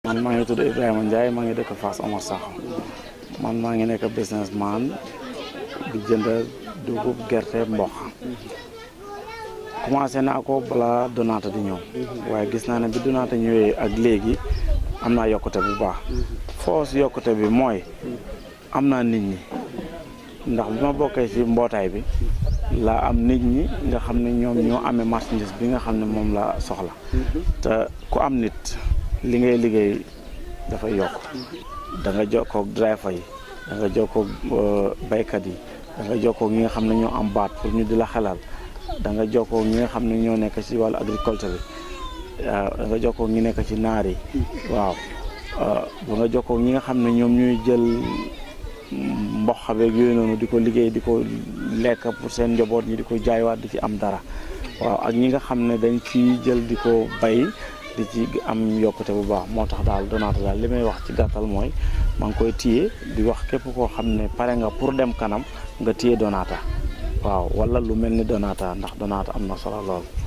man maa ngi tudd Ibrahima Ndiaye maa ngi dëkk Fass Omar Sakho man maa ngi nekk businessman di jënd dugub gerte mboq commencé naa ko balaa Donata di ñëw waaye gis naa ne bi Donata ñëwee ak léegi am naa yokkute bu baax foos yokkute bi mooy am naa nit ñi ndax bi ma bokkee ci mbootaay bi laa am nit ñi nga xam ne ñoom ñoo amee marchandise bi nga xam ne moom la soxla te ku am nit li ngay liggéey dafay yokk da nga jokkoog driver yi da nga jokkoog baykat yi da nga jokkoog ñi nga xam ne ñoo am baat pour ñu di la xelal da nga jokkoog ñi nga xam ne ñoo nekk ci wàllu agriculture bi waaw da nga jokkoog ñi nekk ci naar yi waaw ba nga jokkoog ñi nga xam ne ñoom ñuy jël mboq beeg yooyu noonu di ko liggéey di ko lekk pour seen njaboot ñi di ko jaaywaat di ci am dara waaw ak ñi nga xam ne dañ ciy jël di ko bay di ci am yokkute bu baax moo tax daal Donata daal li may wax ci gàttal mooy maa ngi koy téye di wax képp koo xam ne pare nga pour dem kanam nga téye Donata waaw wala lu mel ni Donata ndax Donata am na solo lool.